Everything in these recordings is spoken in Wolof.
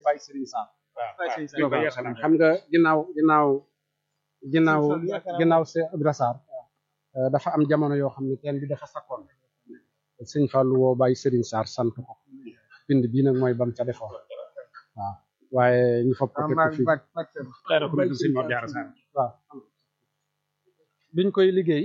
Baye Serigne Sarr waaw waaw xam nga ginnaaw ginnaaw ginnaaw ginnaaw Cheikh Ibra Sarr dafa am jamono yoo xam ne teen bi dafa sakkoon sëñ Fallou woo Baye Serigne Sarr sant ko bind bii nag mooy bam ca defoon waaw waaye ñu fopp ko teg ko fii leeral ko bind sëñ Mor Diarra Sarr waaw biñ koy liggéey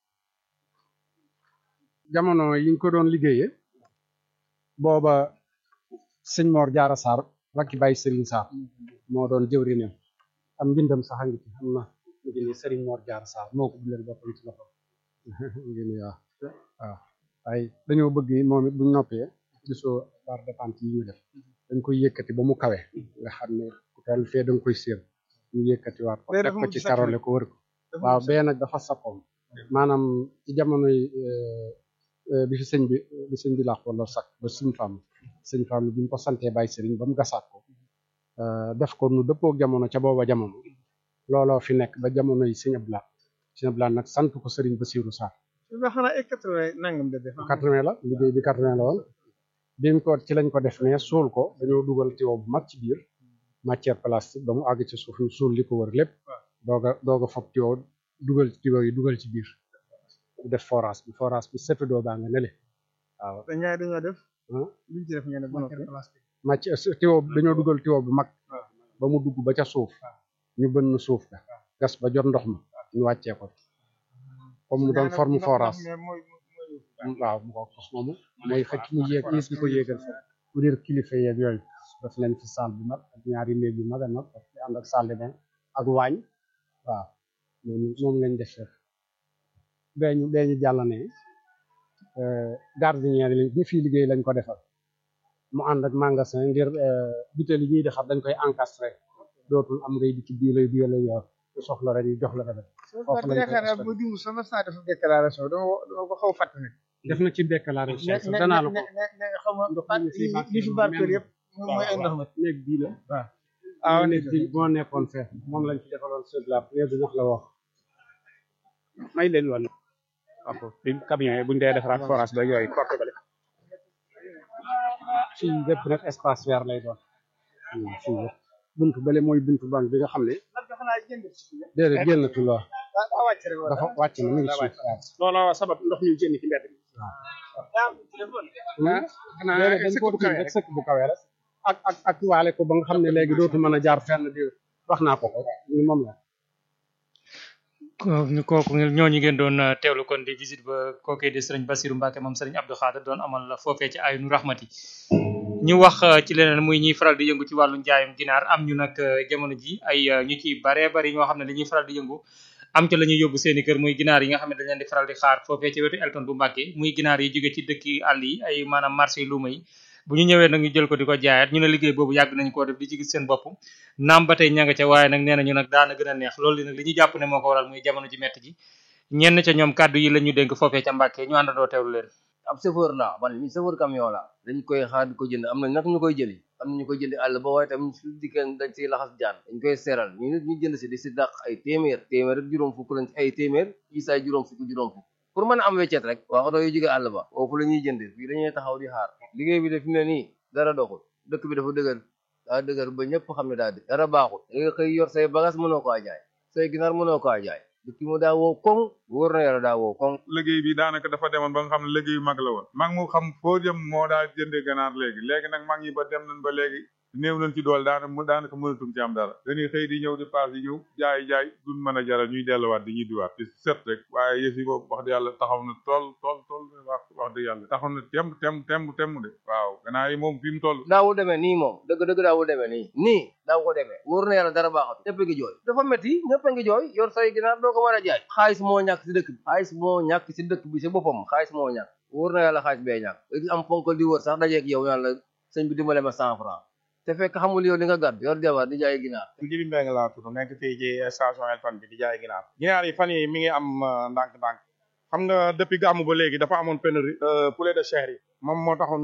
jamono yiñ ko doon liggéeyee booba sëñ Mor Diarra Sarr rakki Baye Serigne Sarr moo doon jëwriñam am mbindam sax a ngi ci xam na ngi ni Serigne Mor Diarra Sarr moo ko bindal boppam ci loxo ngi ni waaw waaw waaye dañoo bëgg moom it buñ noppee gisoo barre de pente yi ñu def dañ koy yëkkati ba mu kawe nga xam ne ku toll fee da nga koy séen ñu yëkkati waat ko teg ko ci karole ko wër ko waaw bee nag dafa sappoon maanaam ci jamonoy bi fi sëñ bi bi sëñ bi laax wala sakk ba suñ fàmm sëñ fàmm bi ñu ko santee Baye Serigne ba mu gasaat ko def ko nu dëppoo jamono ca booba jamono looloo fi nekk ba jamono yi sëñ Abdoulaye sëñ Abdoulaye nag sant ko Serigne Bassirou Sarr ba xanaa ay quatre-vingt nangam de def quatre-vingt la liggéey bi quatre-vingt la woon bi mu ko ci lañ ko def ne suul ko dañoo dugal tiwo bu mag ci biir matière plastique ba mu àgg ci suuf ñu suul li ko wër lépp doog a doog a fob tiwo dugal tiwo yi dugal ci biir def forage bi forage bi setu doo baa nga nele waaw te ñaari dañoo def luñ ci def ngeen ne ba noppi matière tiwo dañoo dugal tiwo bu mag ba mu dugg ba ca suuf ñu bënn suuf ka gas ba jot ndox ma ñu wàccee ko comme mu doon forme forage waaw mu ko xos moomu mooy xëcc mu yéeg is bi ko yéegal fa pour dire kilifa yeeg yooyu def leen ci salle bi mag ak ñaari néeg yu mag a mag ak ànd ak salle de bain ak waañ waaw moom moom lañ def def beeñu beeñu jàllane gardinière yi ñi fii liggéey lañ ko defal mu ànd ak magasin ngir butéel yi ñuy defar dañ koy encastré dootul am ngay di ci bii lay bii lay yor ku soxla rek ñu jox la rek foofu lañ yaakaar bu dimu sama saa def déclaration dama dama ko xaw fàtte ne def na ci déclaration danaa la ko ne xam nga li fi barkeel yëpp mooy ay ndox ma néeg bii la waaw waaw néeg bi moo nekkoon fee moom lañ ci defaloon sur la néeg bi wax la wax may leen woon waaw bi camion yi buñ dee defaraat forage ba yooyu porte bale fii lépp nag espace vert lay doon fii lépp buntu bële mooy buntu banque bi nga xam ne déedéet génnatul waaw dafa wàcc na mu ngi suuf looloo sabab ndox mi génn ci mbedd mi déedéet dañ ko kii rek sëkk bu kawee rek ak ak ak waale ko ba nga xam ne léegi dootu mën a jaar fenn di wax naa ko ko ni moom la ñu kooku ñooñu ngeen doon teewlu kon di visite ba kookee di sëriñ Bassirou Mbacke moom sëriñ Abdou Khader doon amal foofee ci aynu rahmati ñu wax ci leneen muy ñuy faral di yëngu ci wàllu njaayum ginaar am ñu nag jamono ji ay ñu ci baree bari ñoo xam ne dañuy faral di yëngu am ca la ñuy yóbbu seeni kër muy ginaar yi nga xam ne dañ leen di faral di xaar foofee ci wetu Elton bu Mbacke muy ginaar yi jóge ci dëkki àll yi ay maanaam marché yi luuma yi bu ñu ñëwee nag ñu jël ko di ko jaayaat ñu ne liggéey boobu yàgg nañ koo def di ci gis seen bopp naam ba tey ña nga ca waaye nag nee nañu nag daana gën a neex loolu li nag li ñu jàpp ne moo ko waral muy jamono ji metti ji ñenn ca ñoom kàddu yi la ñu dénk foofee ca Mbàkke ñu àndandoo teewlu leen ab chauffeur la man mi chauffeur camion la dañ koy xaar di ko jënd am na nag ñu koy jëli am na ñu koy jëndi àll ba waaye tam su dikkee dañ siy laxas jaan dañ koy seeral ñu nit ñu jënd si di si dàq ay téeméer téeméer ak juróom fukk lañ ay téeméer yi saay juróom fukk juróom fukk pour mën a am weccet rek waa oto yu jóge àll ba foofu la ñuy jënd fii dañuy taxaw di xaar liggéey bi def ne nii dara doxul dëkk bi dafa dëgër daa dëgër ba ñëpp xam ne daa dë dara baaxul da nga xëy yor say bagage mënoo koo jaay say ginaar mënoo koo jaay dëkk mu daa woo koŋ wóor na yàlla daa woo koŋ liggéey bi daanaka dafa demoon ba nga xam ne liggéey mag la woon mag mu xam foo jëm moo daa jëndee ganaar léegi léegi nag mag ñi ba dem nañ ba léegi néew nañ ci dool daana mu daanaka mënatum ci am dara dañuy xëy di ñëw di paas di ñëw jaay jaay duñ mën a jaral ñuy delluwaat di ñuy diwaat di set rek waaye yëf yi boobu wax dëgg yàlla taxaw na tool tool tool wax wax dëgg yàlla taxaw na tem tem tem tem de waaw ganaar yi moom fi mu toll daawul demee nii moom dëgg dëgg daawul demee nii nii daaw ko demee wóor na yàlla dara baaxatu ñëpp a ngi jooy dafa métti ñëpp a ngi jooy yor say ginaar doo ko mën a jaay xaalis moo ñàkk si dëkk bi xaalis moo ñàkk si dëkk bi si boppam xaalis moo ñàkk wóor na yàlla xaalis bee ñàkk am ponkal di wër sax dajeeg yow yàlla sëñ bi dimbale ma cent franc te fekk xamul yow li nga gàdd yor jabar di jaay ginaar Jibi Mbeng laa tudd nekk fii ci station Elton bi di jaay ginaar ginaar yi fan yi mi ngi am ndànk-ndànk xam nga depuis gàmmu ba léegi dafa amoon pénurie poulet de chair yi moom moo taxoon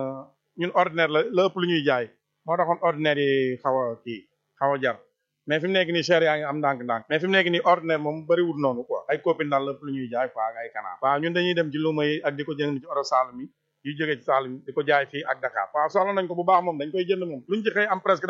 ñun ordinaire la la ëpp lu ñuy jaay moo taxoon ordinaire yi xaw a kii xaw a jar mais fi mu nekk nii chair yaa ngi am ndànk-ndànk mais fi mu nekk nii ordinaire moom bëriwul noonu quoi ay copine daal la ëpp lu ñuy jaay quoi ak ay kanaar waaw ñun dañuy dem ci luuma yi ak di ko jënd ci oro Saalum yi yu jógee ci Saalum di ko jaay fii ak Dakar waaw soxla nañ ko bu baax moom dañ koy jënd moom luñ ci xëy am presque